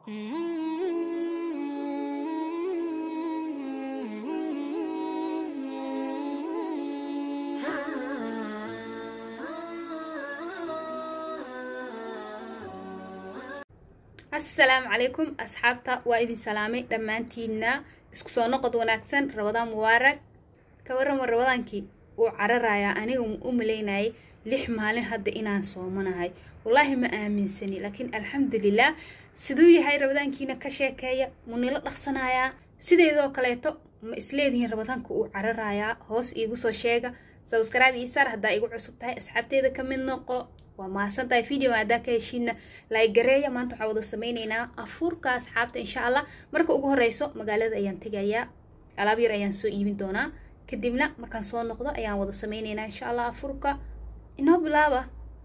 asalaamu calaykum asxaabta waa idin salaamay dhammaantiina isku soo noqod wanaagsan rabadaan mubaarag ka warrama rabadaankii wuu cararayaa aniga u malaynayay lix maalin hadda inaan soomanahay wallaahi ma aaminsani laakiin alxamdulilah siduu yahay rabadaankiina ka sheekeeya munilo dhaqsanayaa sideedoo kaleeto ma isleedihiin rabadaanka uu cararayaa hoos iigu soo sheega sabskraibe iisaar haddaa igu cusub tahay asxaabteeda ka mid noqo waa mahadsan tahay videoga haddaa ka heshiina laagareeya maanta waxaa wada sameyneynaa afuurka asxaabta insha allah marka ugu horeyso magaalada ayaan tegayaa alaab yar ayaan soo iibin doonaa kadibna markaan soo noqdo ayaan wada sameyneynaa insha allah afuurka inoo bilaaba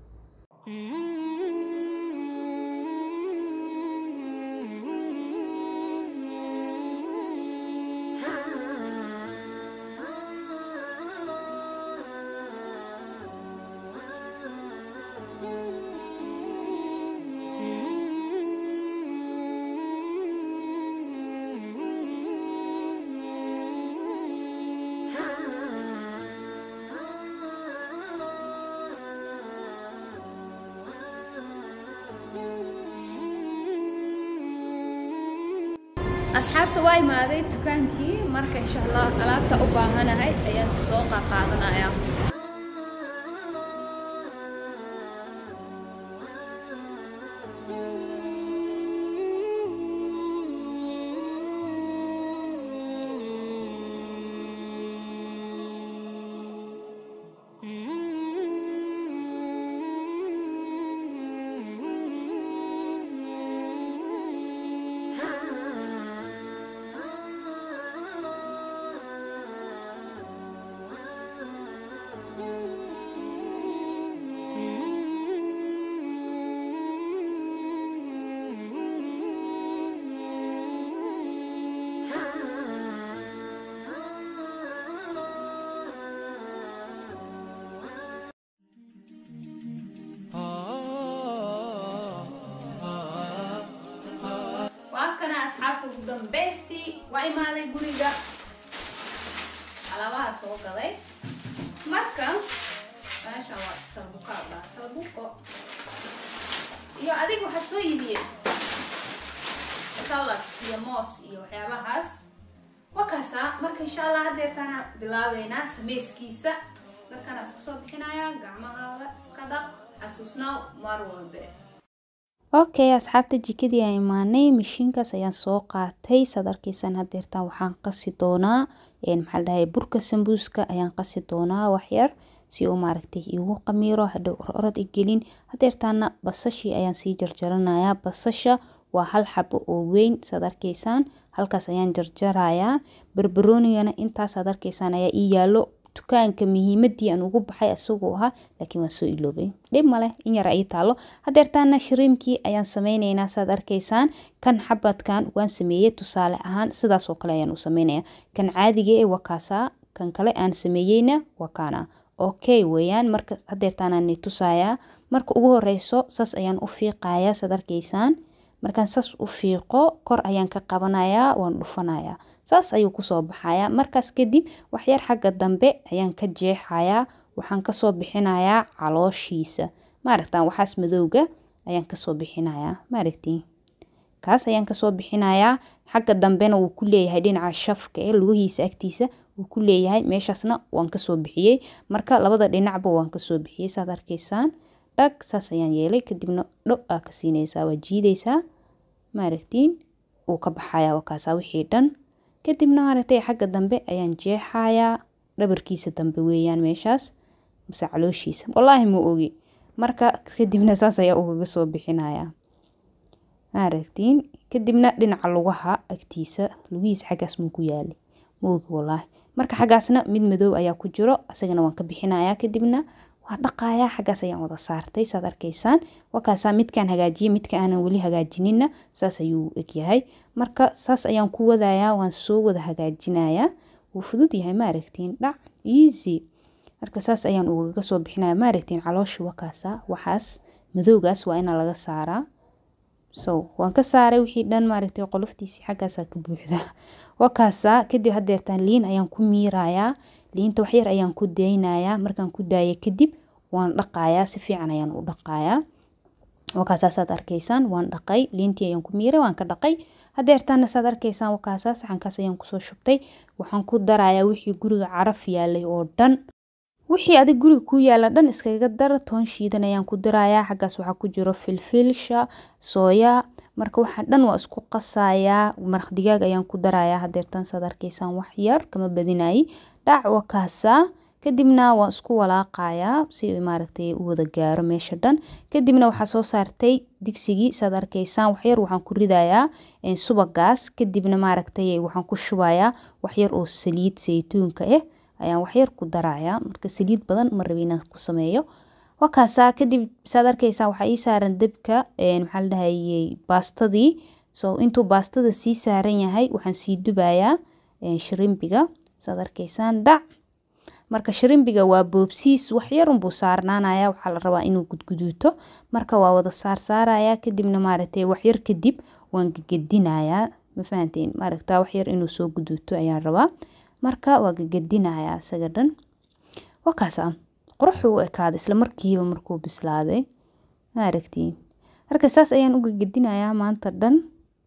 asxaabta waa imaaday dukaankii marka insha allah alaabta u baahanahay ayaan soo qaqaadanaya waa kana asxaabta ugu dambaystii waa imaaday guriga alaabaha soo gaday marka meesha waa salbuka dhaa salbuko iyo adiga waxaa soo iibiyey salad iyo moos iyo waxyaabahaas wakaasa marka insha allah hadeertaana bilaabeynaa sameyskiisa markaana iska soo bixinaya gacmahaaga iska dhaq xasuusnaaw mar walbe okay asxaabta jikadii aan imaanay mashiinkaas ayaan soo qaatay saad arkaysaan hadeertaan waxaan qasi doonaa maxaa ladhahay burka sambuuska ayaan qasi doonaa waxyar si uu maaragtay igu qamiiro hadhow ororad igelin hadeertaana basashii ayaan sii jarjaranayaa basasha waa hal xabo oo weyn saad arkaysaan halkaas ayaan jarjarayaa barbaroonigana intaasaad arkaysaan ayaa ii yaalo dukaanka muhiimadii aan ugu baxay isagoo ahaa laakiin waan soo iloobay dhib maleh in yar ii taalo hadeertaana shariimkii ayaan sameyneynaa saad arkaysaan kan xabadkan waan sameeyey tusaale ahaan sidaas oo kale ayaan u sameynaya kan caadiga ee wakaasaa kan kale aan sameeyeyna wakaana okay weeyaan marka hadeertaanaan tusayaa marka ugu horeyso saas ayaan u fiiqayaa saad arkaysaan markaan saas u fiiqo kor ayaan ka qabanayaa waan dhufanayaa saas ayuu kusoo baxayaa markaas kadib waxyar xagga dambe ayaan ka jeexayaa waxaan kasoo bixinayaa calooshiisa maaragtaan waxaas madowga ayaan kasoo bixinayaa maaragtiin kaas ayaan kasoo bixinayaa xagga dambena wuu ku leeyahay dhinaca shafka ee lugihiisa agtiisa wuu ku leeyahay meeshaasna waan kasoo bixiyey marka labada dhinacba waan kasoo bixiyey saad arkaysaan dhag saas ayaan yeelay kadibna dho aa ka siinaysaa waa jiidaysaa maaragtiin uu ka baxayaa wakaasaa wixii dhan kadibna maaragtay xagga dambe ayaan jeexayaa dhabarkiisa dambe weeyaan meeshaas mase calooshiisa wallaahi ma ogi marka kadibna saas ayaa ugaga soo bixinayaa maaragtiin kadibna dhinaca lugaha agtiisa lugihiisa xaggaas muu ku yaalay ma ogi wallaahi marka xaggaasna mid madow ayaa ku jiro isagana waan ka bixinayaa kadibna waa dhaqayaa xaggaas ayaan wada saartay saad arkaysaan wakaasaa midkaan hagaajiyay midka aanan weli hagaajinina saas ayuu egyahay marka saas ayaan ku wadayaa waan soo wada hagaajinayaa wuu fudud yahay maaragtiin dhac easy marka saas ayaan ugaga soo bixinaya maaragtiin caloosha wakaasa waxaas madowgaas waa ina laga saaraa so waan ka saaray wixii dhan maaragtay qoloftiisii xaggaasaa ka buuxda wakaasaa kadib hadeertaan liin ayaan ku miirayaa liinta waxyar ayaan ku daynayaa markaan ku daaya kadib waan dhaqayaa si fiican ayaan u dhaqayaa wakaasaa saad arkaysaan waan dhaqay liintii ayaan ku miiray waan ka dhaqay hadeertaana saad arkaysaan wakaasaa saxankaas ayaan kusoo shubtay waxaan ku darayaa wixii guriga caraf yaalay oo dhan wixii adig guriga ku yaala dhan iskaga dar toon shiidan ayaan ku darayaa xaggaas waxaa ku jiro filfilsha sooya marka waxaa dhan waa isku qasayaa maraq digaag ayaan ku darayaa hadeertaan saad arkaysaan wax yar kama badinayi dhac wakaasaa kadibna waan isku walaaqayaa si maaragtay u wada gaaro meesha dhan kadibna waxaa soo saartay digsigii saad arkaysaan waxyar waxaan ku ridayaa subagaas kadibna maaragtay waxaan ku shubayaa waxyar oo saliid saytuunka ah ayaan waxyar ku darayaa marka saliid badan ma rabi inaan ku sameeyo wakaasaa kadib saad arkaysaan waxaa ii saaran dabka maxaa la dhahayey baastadii so intuu baastada sii saaran yahay waxaan sii dubayaa shirimbiga saad arkaysaan dhac marka shirimbiga waa boobsiis waxyarunbuu saarnaanaya waxaa la rabaa inuu gudguduuto marka waa wada saarsaaraya kadibna maaragtay waxyar kadib waan gegedinayaa ma fahanteen maaragta waxyar inuu soo guduuto ayaan rabaa marka waa gegedinayaa isaga dhan wakaasa quruxuu u ekaaday isla markiiba markuu bislaaday maaragtiin marka saas ayaan u gegedinayaa maanta dhan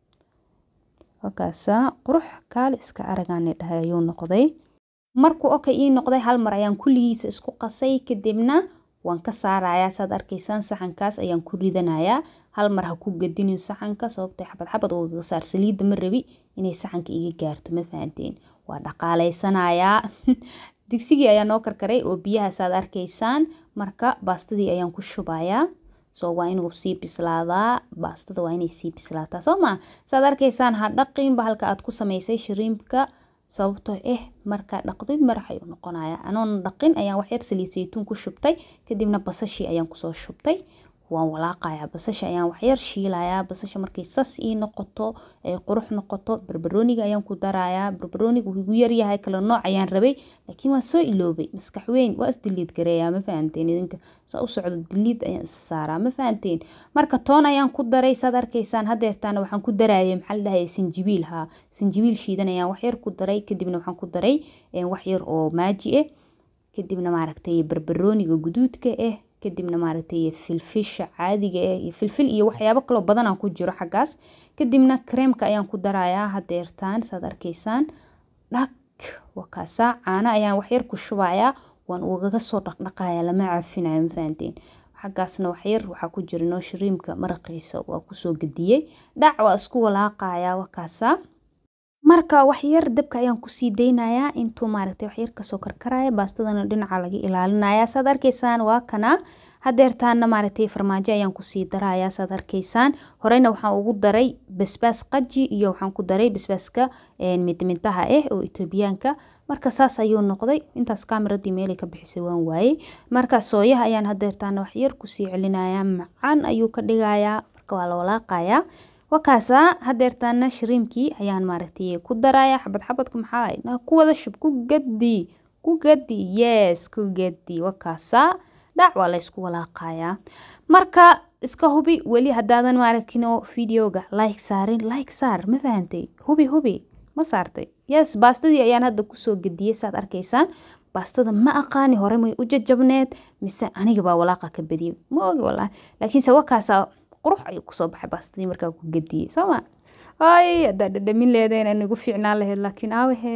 wakaasa qurux kaali iska aragaani dhahay ayuu noqday markuu oka ii noqday hal mar ayaan kulligiisa isku qasay kadibna waan ka saarayaa saad arkaysaan saxankaas ayaan ku ridanayaa hal mar ha ku gedinin saxanka sababtay xabad xabad ugaga saar saliidda ma rabi inay saxanka iga gaarto ma fahanteen waa dhaqaaleysanayaa digsigii ayaa noo karkaray oo biyaha saad arkaysaan marka baastadii ayaan ku shubayaa so waa inuu sii bislaadaa baastada waa inay sii bislaataa soo maa saad arkaysaan ha dhaqinba halka aad ku samaysay shiriimbka sababtoo ah markaa dhaqdid marax ayuu noqonaya anoona dhaqin ayaan waxyar saliid saytuun ku shubtay kadibna basashii ayaan kusoo shubtay waan walaaqayaa basasha ayaan waxyar shiilayaa basasha markay sas ii noqoto ay qurux noqoto barbarooniga ayaan ku darayaa barbarooniga wuu igu yaryahay kala nooc ayaan rabay laakiin waan soo iloobay maskax weyn waa isdiliid gareeyaa ma fahanteen idinka saa u socdo diliid ayaan is saaraa ma fahanteen marka toon ayaan ku daray saad arkaysaan hadeertaana waxaan ku darayay maxaa la dhahaya sinjibiil haa sinjibiil shiidan ayaan waxyar ku daray kadibna waxaan ku daray waxyar oo maaji ah kadibna maaragtay barbarooniga guduudka ah kadibna maaragtay filfisha caadiga ah iyo filfil iyo waxyaabo kaloo badanaa ku jiro xaggaas kadibna kareemka ayaan ku darayaa hadeertaan saad arkaysaan dhag wakaasaa caano ayaan waxyar ku shubayaa waan ugaga soo dhaqdhaqaya lama caafinayo ma fahanteen xaggaasna waxyar waxaa ku jira noo shiriimka maraqiisa waa kusoo gediyey dhac waa isku walaaqayaa wakaasaa marka waxyar dabka ayaan kusii daynayaa intuu maaragtay waxyar kasoo karkaraya baastadana dhinaca laga ilaalinaya saad arkaysaan waa kana hadeertaana maaragtay farmaajo ayaan kusii darayaa saad arkaysaan horeyna waxaan ugu daray basbaas qaji iyo waxaan ku daray basbaaska midmintaha ah oo etoobiyaanka marka saas ayuu noqday intaas kaamiradii meelay ka bixisay waan waayey marka sooyaha ayaan hadeertaana waxyar kusii celinayaa macaan ayuu ka dhigayaa marka waa la walaaqayaa wakaasaa hadeertaana shiriimkii ayaan maaragtay ku daraya xabad xabadka maxaa ku wada shub ku gadi ku gadi yes ku gadi wakaasaa dhac waa laysku walaaqayaa marka iska hubi weli hadaadan maaragtino videoga like saarin like saar ma fahantay hubi hubi ma saartay yes baastadii ayaan hadda kusoo gediyey saad arkaysaan baastada ma aqaani hore may u jajabneed mise aniga baa walaaqa ka badiyey ma ogi walahi laakiinse wakaasaa qurux ayuu kusoo baxay baastadii markaa ku gediyey sooma ay haddaa dhadhamin leedayn anigu fiicnaan lahayd laakiin aawahe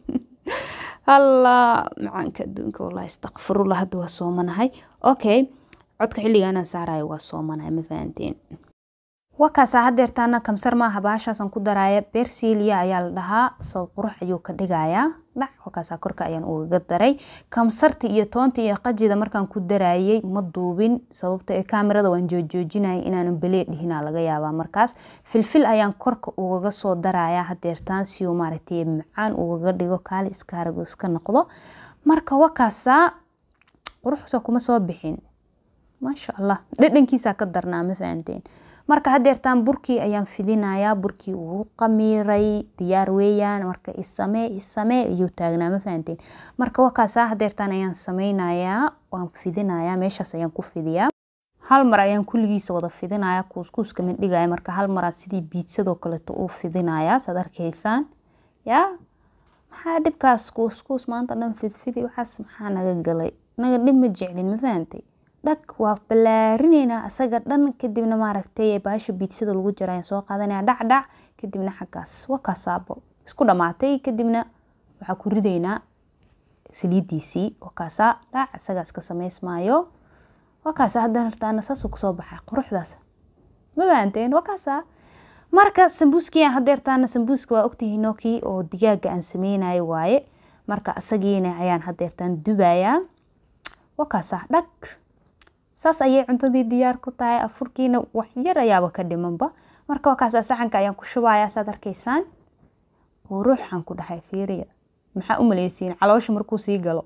allah macaanka adduunka wallahi istakfirullah hadda waa soomanahay okay codka xilligaanaan saarayo waa soomanahay ma fahanteen wakaasaa hadeertaana kamsar maaha baashaasaan ku daraya bersilia ayaa la dhahaa soo qurux ayuu ka dhigayaa dhac wakaasaa korka ayaan ugaga daray kamsarta iyo toonta iyo qajida markaan ku darayay ma duubin sababto ee kaamirada waan joojjoojinaya inaanan belee dhihinaa laga yaabaa markaas filfil ayaan korka ugaga soo daraya hadeertaan si uu maaragtay macaan ugaga dhigo kaali iskaaragu iska noqdo marka wakaasaa quruxsa kuma soo bixin maasha allah dhadhankiisaa ka darnaa ma fahanteen marka hadeertaan burkii ayaan fidinayaa burkii uu qamiiray diyaar weeyaan marka isamee isamee ayuu taagnaa ma fahanteen marka wakaasaa hadeertaan ayaan sameynayaa waan fidinayaa meeshaas ayaan ku fidiyaa hal mar ayaan kulligiisa wada fidinaya kuuskuuska mindhigaya marka hal maraa sidii biidsadoo kaleeto uu fidinaya saad arkaysaan yaa maxaa dhibkaas kuuskuus maanta dhan fidfidi waxaas maxaa naga galay naga dhib ma jeclin ma fahantay dhag waa ballaarineynaa asaga dhan kadibna maaragtay baasha biidsada lagu jira ayaan soo qaadanaya dhacdhac kadibna xaggaas wakaasaabo isku dhamaatay kadibna waxaa ku ridaynaa saliidiisii wakaasaa dhac isagaas ka samaysmaayo wakaasa haddana hartaana saasuu kusoo baxay quruxdaas ma fahanteen wakaasa marka sambuuskii aan hadeertaana sambuuska waa ogtihiinoo kii oo digaaga aan sameynayo waaye marka isagiina ayaan hadeertaan dubayaa wakaasa dhag saas ayay cuntadii diyaar ku tahay afurkiina waxyar ayaaba ka dhimanba marka wakaasa saxanka ayaan ku shubayaa saad arkaysaan quruxaan ku dhahay fiiriya maxaa u maleysiin caloosha markuu sii galo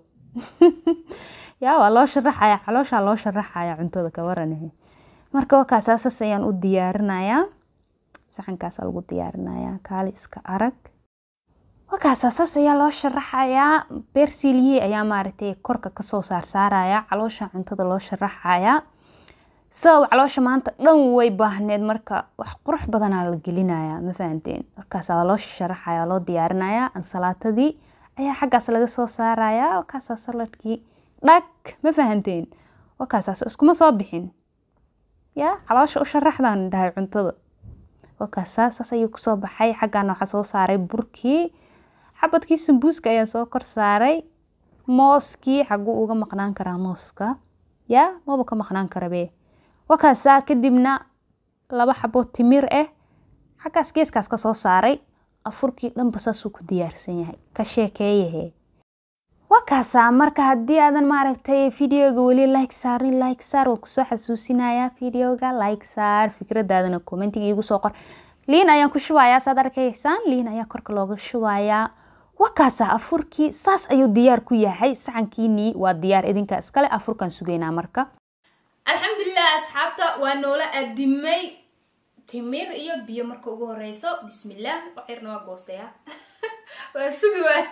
yaa waa loo sharaxaya calooshaa loo sharaxaya cuntada ka waranahe marka wakaasa saas ayaan u diyaarinayaa saxankaasa lagu diyaarinayaa kaali iska arag wakaasa saas ayaa loo sharaxayaa beersiiliyey ayaa maaragtay korka kasoo saarsaaraya caloosha cuntada loo sharaxayaa sabab caloosha maanta dhan way baahneed marka wax qurux badanaa la gelinaya ma fahanteen markaasa waa loo sharaxaya loo diyaarinayaa ansalaatadii ayaa xaggaas laga soo saaraya wakaasa saladkii dhag ma fahanteen wakaasaas iskuma soo bixin yaa caloosha u sharaxdaan dhahay cuntada wakaasaa saas ayuu kusoo baxay xaggaana waxaa soo saaray burkii xabadkii sambuuska ayaa soo kor saaray mooskii xaguu uga maqnaan karaa mooska yaa maba ka maqnaan karabe wakaasaa kadibna laba xabo timir ah xaggaas geeskaas ka soo saaray afurkii dhanba saasuu ku diyaarsan yahay ka sheekeeyahe wakaasaa marka haddii aadan maaragtay videoga weli like saarin like saar waa kusoo xasuusinayaa videoga like saar fikradaadana commentiga iigu soo qor liin ayaan ku shubayaa saad arkaysaan liin ayaa korka looga shubayaa wakaasa afurkii saas ayuu diyaar ku yahay saxankiinii waa diyaar idinka iskale afurkaan sugaynaa marka alxamdulilah asxaabta waa noola adimay timir iyo biyo marka ugu horeyso bismillaah waxyarna waa goostaya waa sugi waa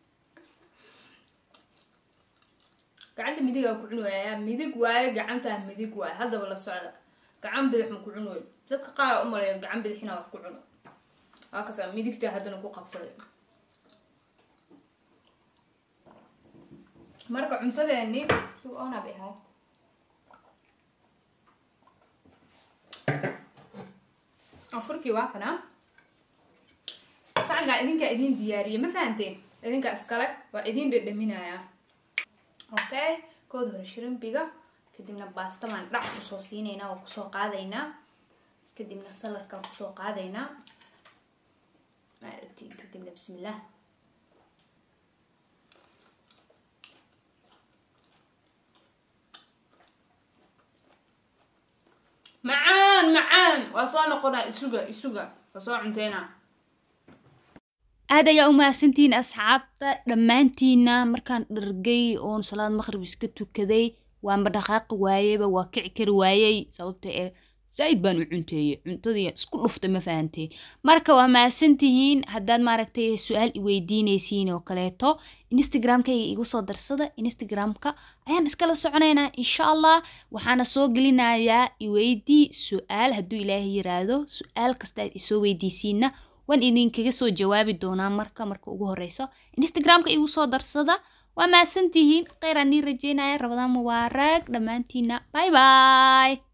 gacanta midigaa ku cuni waayaa midig waayo gacantaa midig waayo haddaba la socda gacan bidix ma ku cun wey dadka qaar u maleeya gacan bidixina wax ku cuno waa kasaa midigtaa haddana ku qabsaday marka cuntadeeni si ona bay ahay afurkii waa kana sacankaa idinkaa idin diyaariyay ma fahanteen idinkaa iskale waa idin dhedhaminayaa okay kood hore shirimbiga kadibna baastamaan dhac kusoo siinaynaa oo kusoo qaadaynaa kadibna saladkaan kusoo qaadaynaa maaragti kadibna bismillah macaan macaan waa soo noqonaa isuga isuga waa soo cunteynaa aad ayaa u mahadsantihiin asxaabta dhammaantiina markaan dhargay oon salaad maqrib iska tukaday waanba dhaqaaqi waayeyba waa kici kari waayey sababta ee zaaid baan u cunteeyey cuntadii isku dhuftay ma fahantay marka waa mahadsantihiin haddaad maaragtay su-aal iweydiinaysiin oo kaleeto instagramkayga igu soo darsada instagramka ayaan iskala soconaynaa insha allah waxaana soo gelinayaa iweydii su-aal hadduu ilaahay yiraahdo su-aal kasta aad isoo weydiisiina waan idinkaga soo jawaabi doonaa marka marka ugu horeyso instagramka igu soo darsada waa mahadsantihiin kheyr aan nii rajeynaya rabadaan mubaarag dhammaantiina bye bye